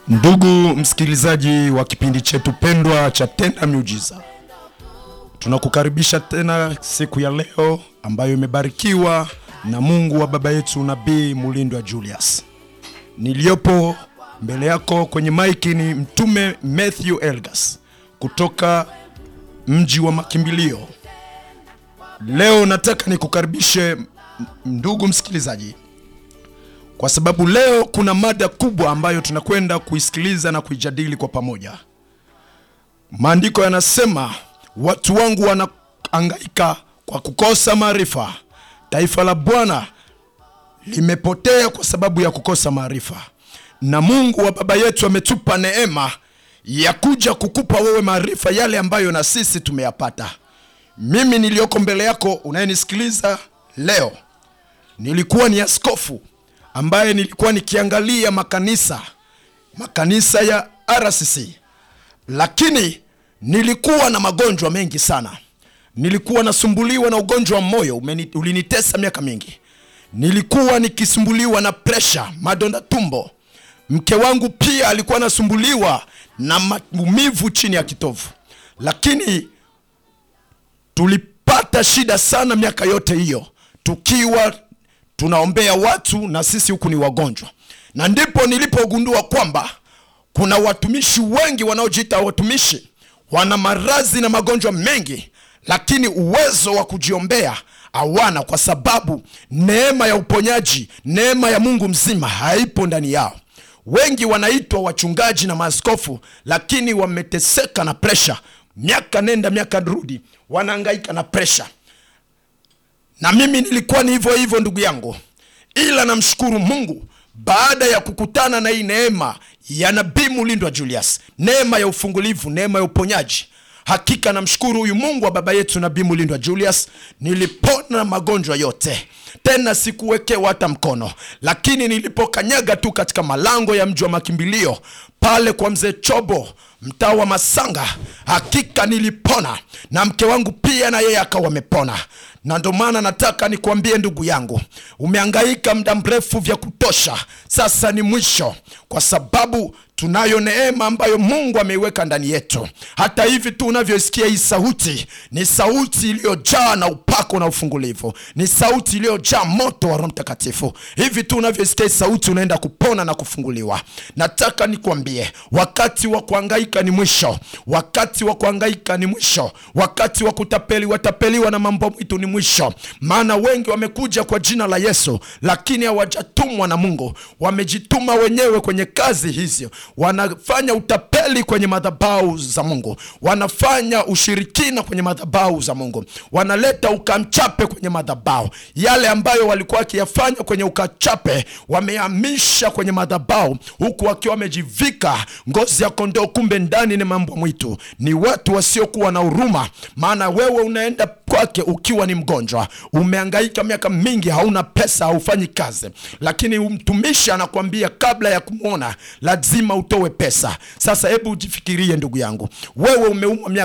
Ndugu msikilizaji wa kipindi chetu pendwa cha Tenda Miujiza, tunakukaribisha tena siku ya leo ambayo imebarikiwa na Mungu wa baba yetu Nabii Mulindwa Julius. Niliyopo mbele yako kwenye maiki ni Mtume Matthew Elgas kutoka mji wa makimbilio. Leo nataka nikukaribishe ndugu msikilizaji kwa sababu leo kuna mada kubwa ambayo tunakwenda kuisikiliza na kuijadili kwa pamoja. Maandiko yanasema watu wangu wanahangaika kwa kukosa maarifa, taifa la Bwana limepotea kwa sababu ya kukosa maarifa. Na Mungu wa baba yetu ametupa neema ya kuja kukupa wewe maarifa yale ambayo na sisi tumeyapata. Mimi niliyoko mbele yako unayenisikiliza leo, nilikuwa ni askofu ambaye nilikuwa nikiangalia makanisa makanisa ya RCC, lakini nilikuwa na magonjwa mengi sana. Nilikuwa nasumbuliwa na ugonjwa wa moyo umeni, ulinitesa miaka mingi. Nilikuwa nikisumbuliwa na presha, madonda tumbo. Mke wangu pia alikuwa anasumbuliwa na maumivu chini ya kitovu, lakini tulipata shida sana miaka yote hiyo tukiwa tunaombea watu na sisi huku ni wagonjwa, na ndipo nilipogundua kwamba kuna watumishi wengi wanaojiita watumishi, wana maradhi na magonjwa mengi, lakini uwezo wa kujiombea hawana, kwa sababu neema ya uponyaji, neema ya Mungu mzima haipo ndani yao. Wengi wanaitwa wachungaji na maaskofu, lakini wameteseka na presha, miaka nenda miaka rudi, wanahangaika na presha na mimi nilikuwa ni hivyo hivyo ndugu yangu, ila namshukuru Mungu baada ya kukutana na hii neema ya Nabii Mulindwa Julius, neema ya ufungulivu, neema ya uponyaji. Hakika namshukuru huyu Mungu wa baba yetu Nabii Mulindwa Julius, nilipona magonjwa yote, tena sikuwekewa hata mkono. Lakini nilipokanyaga tu katika malango ya mji wa makimbilio pale kwa mzee Chobo mtaa wa Masanga, hakika nilipona, na mke wangu pia na yeye akawa amepona na ndo maana nataka nikwambie ndugu yangu, umehangaika muda mrefu vya kutosha, sasa ni mwisho, kwa sababu tunayo neema ambayo Mungu ameiweka ndani yetu. Hata hivi tu unavyoisikia hii sauti, ni sauti iliyojaa na upako na ufungulivu, ni sauti iliyojaa moto wa Roho Mtakatifu. Hivi tu unavyoisikia hii sauti, unaenda kupona na kufunguliwa. Nataka nikwambie, wakati wa kuhangaika ni mwisho, wakati wa kuhangaika ni mwisho, wakati wa kutapeli watapeliwa na mambo mwitu ni mwisho. Maana wengi wamekuja kwa jina la Yesu, lakini hawajatumwa na Mungu, wamejituma wenyewe kwenye kazi hizi wanafanya utapeli kwenye madhabahu za Mungu, wanafanya ushirikina kwenye madhabahu za Mungu, wanaleta ukamchape kwenye madhabahu. Yale ambayo walikuwa wakiyafanya kwenye ukachape wamehamisha kwenye madhabahu, huku wakiwa wamejivika ngozi ya kondoo, kumbe ndani ni mambo mwitu. Ni watu wasiokuwa na huruma, maana wewe unaenda kwake ukiwa ni mgonjwa, umehangaika miaka mingi, hauna pesa, haufanyi kazi, lakini mtumishi anakuambia kabla ya kumwona lazima utowe pesa. Sasa hebu ujifikirie ndugu yangu, wewe umeumwa